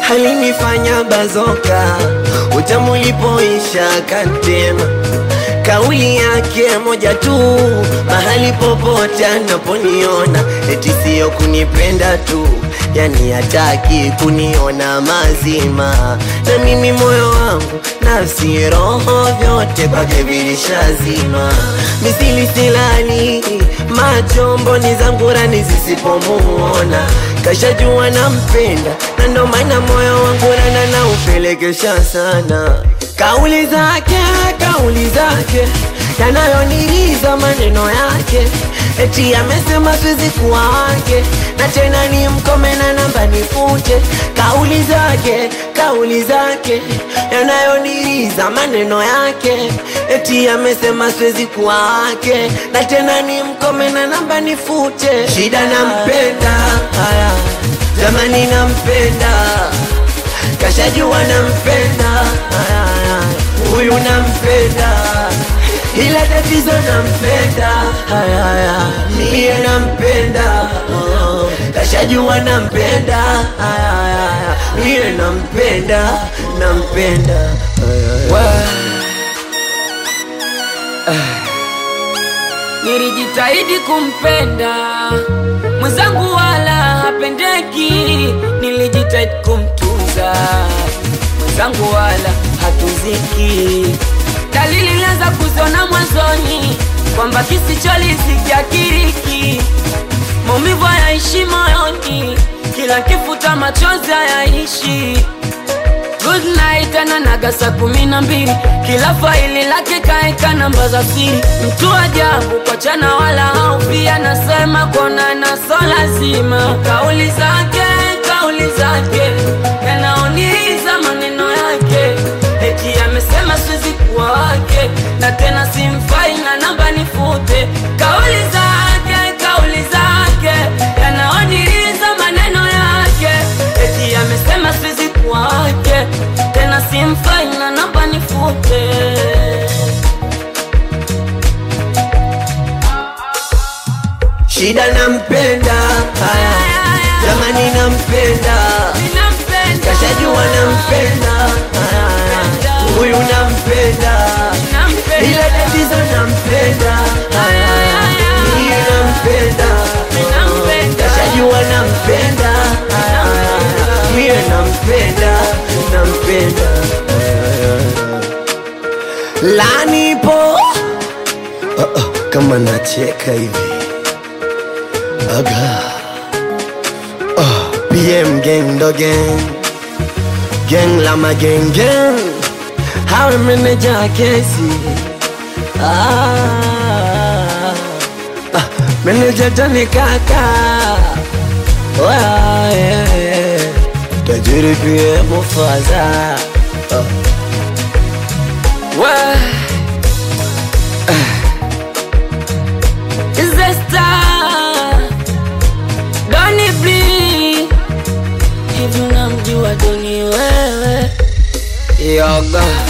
alinifanya bazoka, utamu ulipoisha kantema kauli yake moja tu, mahali popote anaponiona, eti siyo kunipenda tu, yani hataki kuniona mazima, na mimi moyo wangu, nafsi, roho, vyote kwake vilishazima, misili silali, macho mboni zangu rani zisipomuona, kashajua nampenda, na ndo maana moyo wangu rana na upelekesha sana Kauli zake, kauli zake yanayoniriza maneno yake, eti amesema siwezi kuwa wake, na tena ni mkome na namba nifute. Kauli zake, kauli zake yanayoniriza maneno yake, eti amesema siwezi kuwa wake, na tena ni mkome na namba nifute. Shida nampenda, haya jamani, nampenda kashajua nampenda, haya, haya, huyu nampenda, ila tatizo nampenda, haya, haya, mie nampenda, oh, kashajua nampenda, haya, haya, mie nampenda, nampenda, haya, haya. Nilijitahidi kumpenda mwenzangu, wala hapendeki. Nilijitahidi kumtunza mwenzangu, wala hatuziki. Dalili nilianza kuziona mwanzoni kwamba kisicholizikia kiriki, maumivu hayaishi moyoni, kila kifuta machozi hayaishi Good night ananaga saa kumi na mbili kila faili lake kaeka namba za siri. Mtu ajabu kwa chana wala haufi, anasema kuonana so lazima. Kauli zake kauli zake yanaoniriza maneno yake, eti amesema siwezi kuwa wake, na tena simfai na namba nifute. Kauli zake kauli zake yanaoniriza maneno yake, eti amesema siwezi kuwa wake tena simfai na namba nifute. Shida nampenda, haya jamani, nampenda, Ninampenda, kashajua nampenda, haya, haya, huyu nampenda nampenda, ila tatizo nampenda, haya, haya, mie nampenda, Ninampenda. kashajua nampenda, haya, haya, mie nampenda, nampenda, lanipo oh, oh, kama nacheka hivi aga oh, PM gang ndo gang gang lama gang gang hawe meneja kesi ah, ah, meneja tani kaka Wa, yeah, yeah. tajiri pia mufaza oh. Well, is the star Donny Blee hivi unamjua Doni wewe yoga